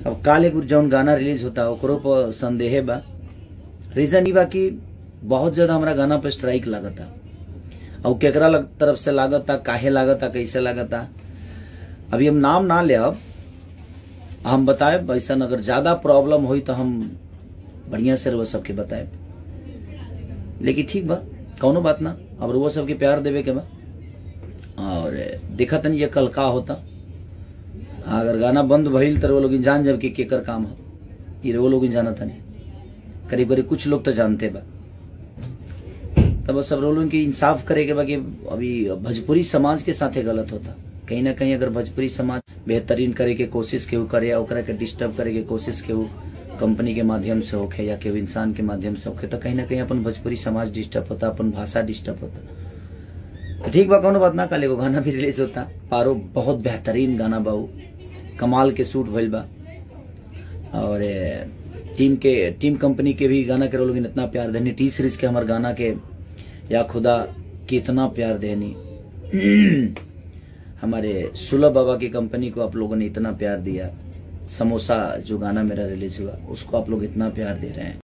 अब काल एगो जौन गाना रिलीज होता ओकरो पर संदेह बा रीजन ई बा कि बहुत ज्यादा हमरा गाना पे स्ट्राइक लागता और केकरा लग, तरफ से लागता काहे लागता कैसे लागता अभी हम नाम ना ले अब हम बताए ऐसा अगर ज्यादा प्रॉब्लम हुई तो हम बढ़िया से वो सबके बताए लेकिन ठीक बा कौनो बात ना अब वो सबके प्यार देवे के बा और देखा तनी ये कल का होता अगर गाना बंद भइल तो वो लोग जान जब कि केकर काम हो ये वो लोग जाना तनी करीब करीब कुछ लोग तो जानते बा तब सब लोगों की इंसाफ करे के बा कि अभी भोजपुरी समाज के साथे गलत होता कहीं ना कहीं अगर भोजपुरी समाज बेहतरीन करे के कोशिश केहू करे या ओकरा के डिस्टर्ब करे के कोशिश केहू कंपनी के माध्यम से होखे या केहू इंसान के माध्यम से होखे तो कहीं ना कहीं अपन भोजपुरी समाज डिस्टर्ब होता अपन भाषा डिस्टर्ब होता तो ठीक बा कौनो बात ना काले वो गाना भी रिलीज होता पारो बहुत बेहतरीन गाना बा उ। कमाल के शूट भइल बा और ए, टीम के टीम कंपनी के भी गाना के लोग इतना प्यार देनी टी सीरीज के हमारे गाना के या खुदा कितना प्यार देनी हमारे सुलभ बाबा की कंपनी को आप लोगों ने इतना प्यार दिया समोसा जो गाना मेरा रिलीज हुआ उसको आप लोग इतना प्यार दे रहे हैं